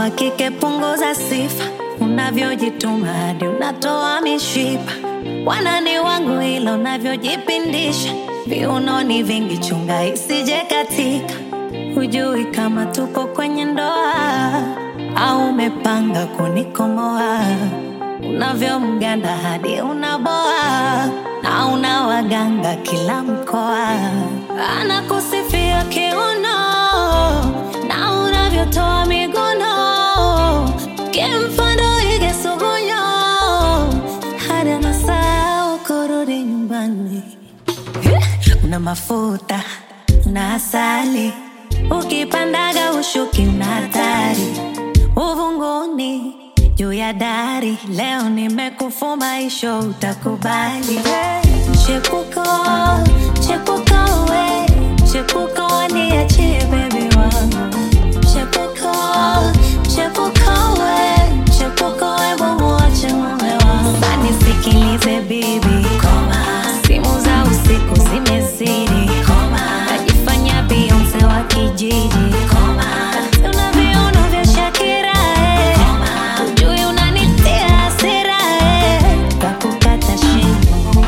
wa kike punguza sifa, unavyojituma hadi unatoa mishipa. Wanani wangu ila unavyojipindisha, viunoni vingi, chunga isije katika. Hujui kama tupo kwenye ndoa au umepanga kunikomoa, unavyomganda hadi unaboa na una waganga kila mkoa, anakusifia kiuno na unavyotoa miguno, kimfano ige sugunyo hadi anasahau kurudi nyumbani. Una mafuta una asali, ukipandaga ushuki una hatari, uvunguni juu ya dari. Leo nimekufuma isho, utakubali chepuko chepuko we chepuko niachie bebi wangu chepuko chepuko we chepuko we mumuache mume wangu sanisikilize bibi koma simu za usiku zimezidi koma najifanya bionse wa kijiji koma una viuno vya shakira eh. ujui unanitia hasira eh. kakukata shingo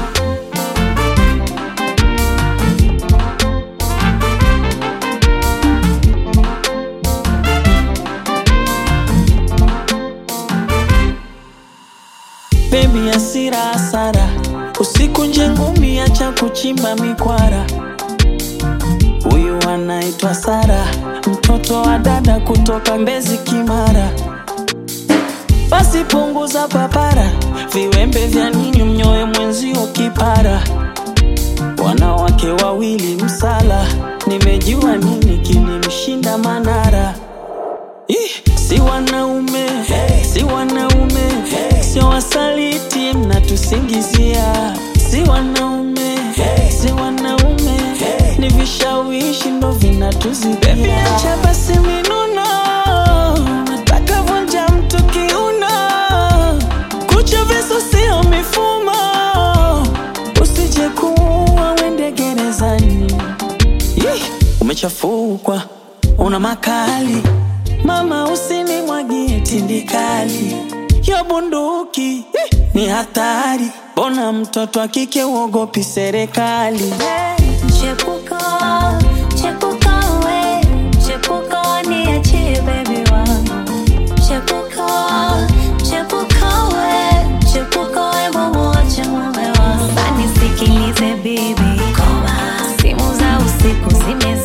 Baby asira hasara, usiku nje ngumi, acha kuchimba mikwara. Huyu anaitwa Sara, mtoto wa dada kutoka Mbezi Kimara. Basi punguza papara, viwembe vya nini mnyoe mwenzio kipara. Wanawake wawili msala, nimejua nini kilimshinda Manara. Ih, si wanaume si wanaume sio wasaliti mnatusingizia si wanaume si wanaume ni vishawishi ndo vinatuzidia acha basi minuno nataka vunja mtu kiuno kucha visu sio mifumo usije kuua wende gerezani Yeh, umechafukwa una makali mama usinimwagie tindikali yo bunduki eh, ni hatari bona mtoto akike uogopi serikali Chepuko, chepuko we, chepuko niachie baby wangu. Chepuko, chepuko we, chepuko we mumuache mume wangu. Sanisikilize bibi, koma, simu za usiku zime